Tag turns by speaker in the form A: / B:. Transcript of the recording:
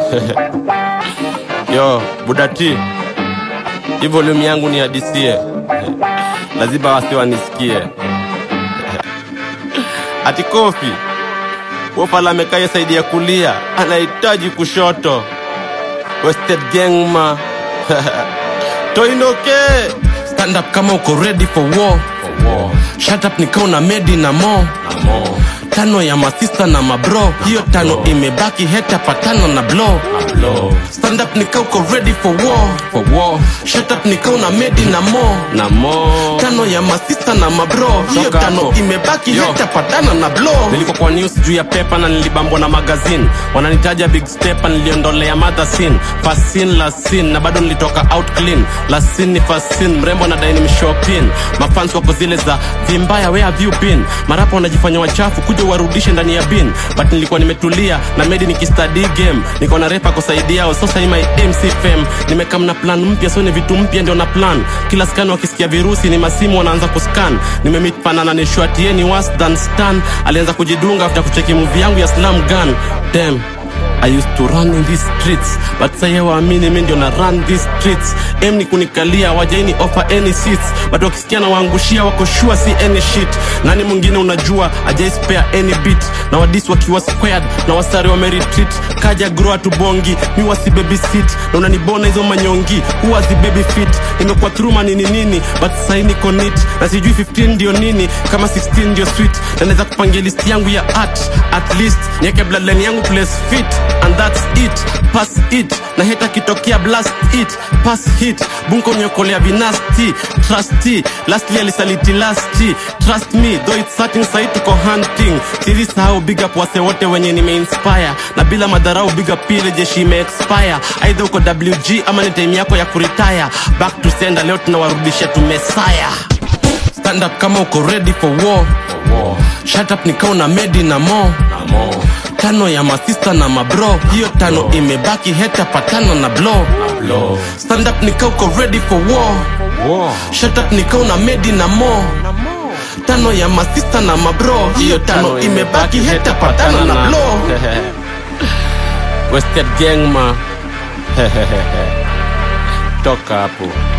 A: Yo, Budati, hii volume yangu ni hadisie, lazima wasi wanisikie. Ati Kofi Wofala amekaye saidi ya kulia, anahitaji kushoto. Wasted gang ma Toinoke
B: Stand up kama uko ready for war. Shut up nikao na medi na mo tano ya masista na mabro hiyo tano imebaki heta patano na blow stand up nikao uko ready for war.
A: for war
B: Shut up nikao na medi na mo
A: na mo
B: tano ya masista na mabro hiyo
A: Toka
B: tano
A: hapo.
B: imebaki
A: Yo.
B: heta patano na blow
A: nilikuwa kwa news juu ya pepa na nilibambwa na magazine wananitaja big stepa niliondolea mother sin fasin la sin na bado nilitoka out clean la sin ni fasin mrembo na daini mshopin mafans wako zile za vimbaya where have you been marapa wanajifanya wachafu kuja warudishe ndani ya bin but nilikuwa nimetulia na medi nikistudy game niko na repa kusaidiao sasa hii my mc fam nimekam na plan mpya so ni vitu mpya ndio na plan kila scan wakisikia virusi ni masimu wanaanza kuscan nimemit panana ni short ye ni worse than stan alianza kujidunga after kucheki movie yangu ya slam gun damn I used to run in these streets but sasa waamini mimi ndio na run these streets em ni kunikalia wajaini offer any seats but wakisikia na waangushia wako sure si any shit nani mwingine unajua ajai spare any beat na wadis wakiwa squared na wasari wameretreat kaja grow tu bongi mi wasi baby sit na unanibona hizo manyongi huwa zi baby fit nimekuwa through manini nini but sasa niko neat na sijui 15 ndio nini kama 16 ndio sweet na naweza kupangia list yangu ya art at least niweke bloodline yangu place fit and that's it pass it na heta kitokea blast it pass hit bunko nyokolea vinasti trusty lastly alisaliti lasti trust me though it's certain sai tuko hunting siri sahau big up wase wote wenye nimeinspire na bila madharau big up pile jeshi imeexpire aidha uko wg ama ni time yako ya kuretire back to sender leo tunawarudisha tumesaya
B: stand up kama uko ready for war. Shut up nikao na medi na mo tano ya masista na mabro hiyo tano imebaki heta patano na blow stand up nikao uko ready for war. Shut up nikao na medi na mo tano ya masista na mabro hiyo tano imebaki heta patano na blow
A: Wasted gang ma toka hapo